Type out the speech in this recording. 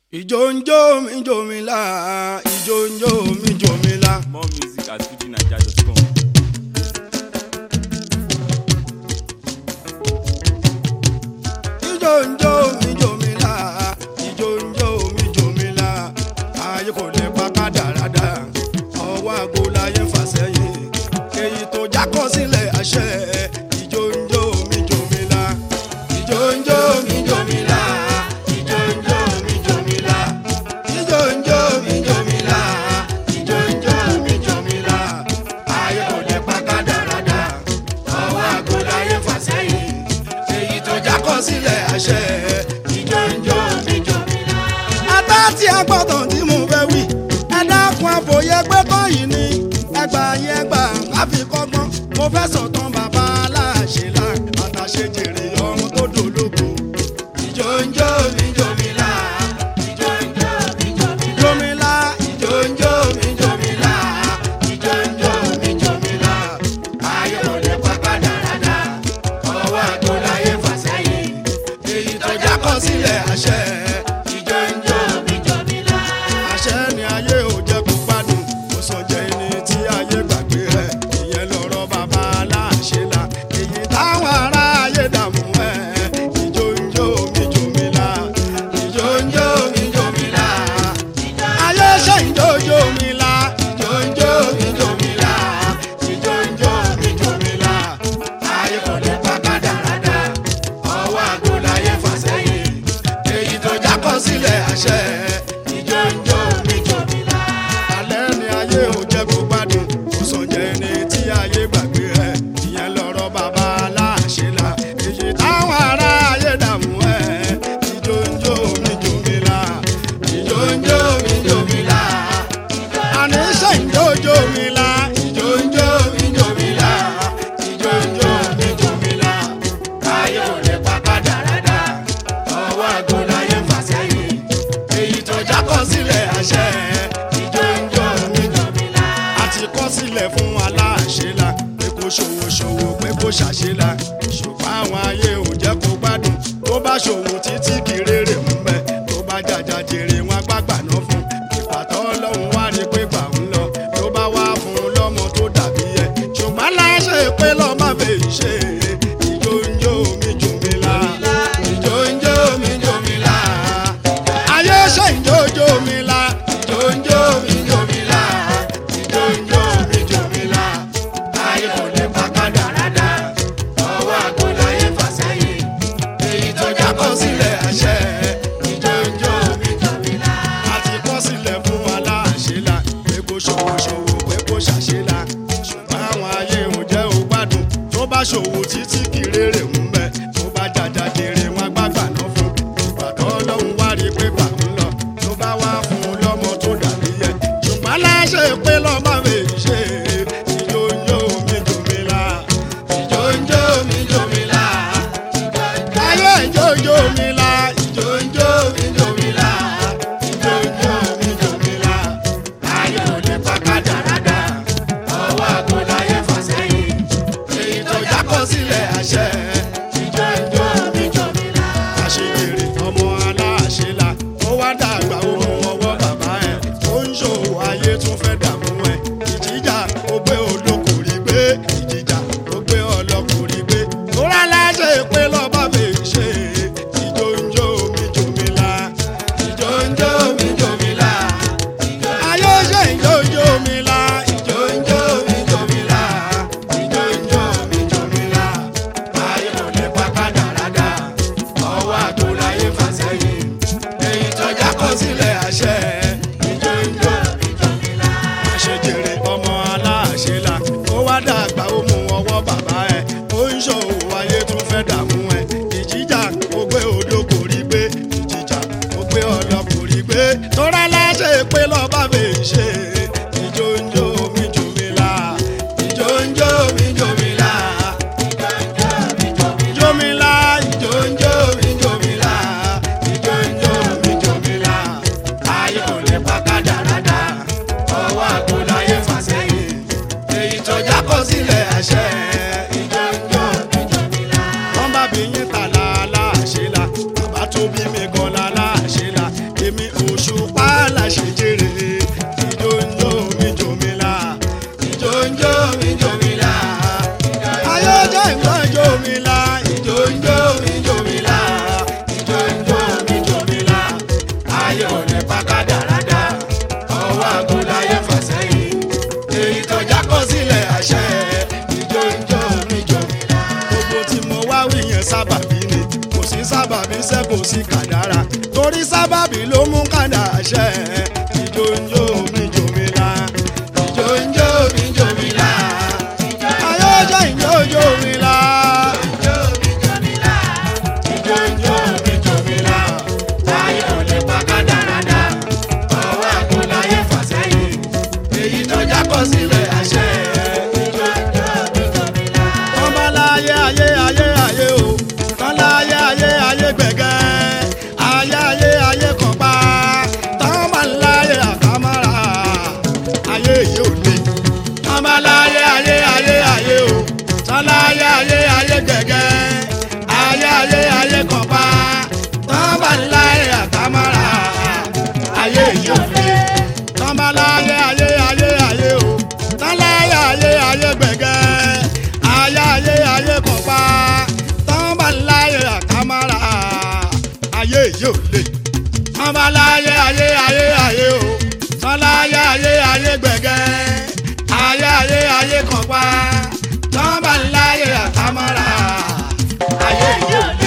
ìjó ń jó mi jó mi lá ìjó ń jó mi jó mi lá. More music at fujinaija.com. ìjó ń jó mi jó mi lá ìjó ń jó mi jó mi lá ayé kò lè pa kádàrádà ọwọ́ àgbo láyé fà sẹ́yìn èyí tó jákọ́ sílẹ̀ àṣẹ ìjó ń jó mi jó mi lá ìjó ń jó mi jó mi lá ìjó ń jó mi jó mi lá ìjó ń jó mi jó mi lá ìjó ń jó mi jó mi lá ayé kò lè pa kádàrádà ọwọ́ àgbo láyé fà sẹ́yìn èyí tó jákọ́ sílẹ̀ àṣẹ ìjó ń jó mi jó mi lá. ata tí a gbọ́dọ̀ tí mo fẹ́ wí ẹ dákun àfòyẹ pé kọ́yìn ni ẹgbà yẹn gbà káfí kọ́gbọ́n mo fẹ́ sọ̀tàn bàbá aláṣẹ là àtàṣe jèrè ọmọ tó dológo. ìjó ń jó mi jó mi lá ìjó ń jó mi jó mi lá. jó mi lá ìjó ń jó mi jó mi lá ìjó ń jó mi jó mi lá. ayé ò lè pa kádàrádà ọwọ́ àgbo láyé fà sẹ́yìn èyí tó jákọ́ sílẹ̀ àṣẹ ìjó ń jó mi jó mi lá. àṣẹ ni ayé ò jẹ́ kó gbádùn kó sọ jẹ́ ẹni tí ayé gbàgbé rẹ̀ ìyẹn lọ́rọ̀ bàbá aláṣẹ la èyí táwọn ará ayé dààmú ẹ̀ ìjó ń jó mi jó mi lá ìjó ń jó mi jó mi lá ayé ṣe ìjó jó mi lá ìjó ń jó mi jó mi lá ìjó ń jó mi jó mi lá ayé kò lè pa kádàrádà ọwọ́ àgbo láyé fà sẹ́yìn èyí tó jákọ́ sílẹ̀ àṣẹ ìjó ń jó mi jó mi lá. alẹ́ ni ayé ò jẹ́ kó gbádùn kó sàn jẹ́ ẹni tí ayé gbàgbé ẹ̀ ìyẹn lọ́rọ̀ bàbá aláṣẹ la èyí táwọn ará ayé dààmú ẹ̀ ìjó ń jó mi jó mi lá ìjó ń jó mi jó mi lá àní ṣe ń jó jó mi lá ìjó ń jó mi jó mi lá ìjó ń jó mi jó mi lá ayé ò lè pa kádàrádà ọwọ́ àgbo láyé fà sẹ́yìn èyí tó jákọ́ sílẹ̀ àṣẹ ìjó ń jó mi jó mi lá àti kọ́ sílẹ̀ fún aláṣẹ la pé kó ṣòwò ṣòwò pé kó ṣàṣẹ la ṣùgbọ́n àwọn ayé ò jẹ́ kó gbádùn tó bá ṣòwò títí kìrèrè ń bẹ tó bá jàjà jèrè wọn gbàgbà náà fún ìpàtọ́ ọlọ́run wá rí pé gbà ń lọ ló bá wá fún un lọ́mọ tó dàbí ẹ ṣùgbọ́n láṣẹ pé lọ́ọ́ má fẹ́ ṣe ìjó ń jó mi jù mí la ìjó ń jó mi jù mí la ayé ṣe ń jó jó mi la ìjó ń jó mi jù mí la ìjó ń jó mi jù mí la ayé kò lè pa kádàrádà ọwọ́ àgbo láyé fà sẹ́yìn èyí tó jákọ́ sílẹ̀ àṣẹ ìjó ń jó mi jù mí la àti kọ́ sílẹ̀ fún aláṣẹ la pé kó ṣòwò ṣòwò pé kó ṣàṣẹ la ṣùgbọ́n àwọn ayé ò jẹ́ ò gbádùn tó bá ṣòwò títí kìrèrè ń bẹ tó bá jàjà jèrè wọn gbàgbà náà fún ìpàdé ọlọ́run wá rí pé gbà ń lọ tó bá wá fún un lọ́mọ tó dàbí ẹ ṣùgbọ́n láṣẹ pé lọ́mọ mi ṣe ìjó ń jó mi jò mí la ìjó ń jó mi jò mí la ayé ìjó ń jó mi la ìjó ń jó mi jò mí la ìjó ń jó mi jò mí la ayé ò lè pa kádàrádà ọwọ́ àgbo láyé fà sẹ́yìn èyí tó jákọ́ sílẹ̀ àṣẹ ìjó ń jó mi jò mí la àṣeyèrè ọmọ aláṣẹ la ó wá dàgbà ó mú ọwọ́ bàbá ẹ̀ ó ń ṣòwò ayé tún fẹ́ dààmú ẹ̀ ìjìjà ó gbé olókùnrin gbé ìjìjà ó gbé ọlọ́kùnrin gbé tó rà láṣẹ pé lọ́ba mi ṣe ìjó ń jó mi jò mí la ìjó ń jó mi jò mí la ayé ṣe ìjó ń jó mi la ìjó ń jó mi jò mí la ìjó ń jó mi jò mí la ayé kò lè pa kádàrádà ọwọ́ àgbo láyé fà sẹ́yìn èyí tọ́já kọ sílẹ̀ àṣẹ ìjó ń jó mi jò mí la àṣejèrè ọmọ aláṣẹ la ó wá dàgbà ó mú ọwọ́ bàbá ẹ̀ ó ń ṣòwò ayé tún fẹ́ dààmú ẹ̀ ìjìjà ó gbé odò kò rí gbé ìjìjà ó gbé ọlọ kò rí gbé tọ́ra láṣẹ pé lọ́ba mi ṣe ìjó ń jó mi jò mí la ìjó ń jó mi jò mí la jó mi la ìjó ń jó mi jò mí la ìjó ń jó mi jò mí la ayé kò lè pa kádàrádà ọwọ́ àgbo láyé fà sẹ́yìn èyí tó jákọ́ sílẹ̀ àṣẹ ìjó ń jó mi jò mí la. wọ́n bá bí yín ta la láṣẹ la bàbá tó bí mi gan la láṣẹ la èmi òṣùpá làṣejèrè ìjó ń jó mi jò mí là ìjó ń jó mi jò mí là ayọ́jọ́ ìgbọ́n jò mí là ìjó ń jó mi jò mí là ìjó ń jó mi jò mí là ayé ò ní pàkádàrádà ọwọ́ àgùnláyé fàsẹ́yìn èyí tó jákọ́ sílẹ̀ àṣẹ ìjó ń jó mi jò mí là gbogbo tí mo wá wí yẹn sábàbí ni kò sí sábàbí ṣe kò sí kàdára torí sábàbí ló mú kàdà ṣẹ ìjó ń jó mi jò mí là ìjó ń jó mi jò mí là ayọ́jọ́ ìjó jò mí là ìjó ń jó mi jò mí là ayé ò lè pa kádàrádà ọwọ́ àgùnláyé fàsẹ́yìn èyí tó jákọ́ sílẹ̀ àṣẹ ìjó ń jó mi jò mí là tọ́ba láyé ayé ayé ayé o tọ́lá ayé ayé ayé gbẹ̀gẹ́ ayé ayé ayé kan pa tọ́ba láyé àkàmárà ayé yìí ò ní. tọ́ba láyé ayé ayé ayé o tọ́lá ayé ayé ayé gbẹ̀gẹ́ ayé ayé ayé kan pa tọ́ba láyé àkàmárà ayé yìí ò ní. tọ́ba láyé ayé ayé ayé o tọ́lá ayé ayé ayé gbẹ̀gẹ́ ayé ayé ayé kan pa tọ́ba láyé àkàmárà ayé yìí ò lè tọ́ba láyé ayé ayé ayé o tọ́lá ayé ayé ayé gbẹ̀gẹ́ ayé ayé ayé kan pa tọ́ba láyé àkàmárà ayé yìí ò lè.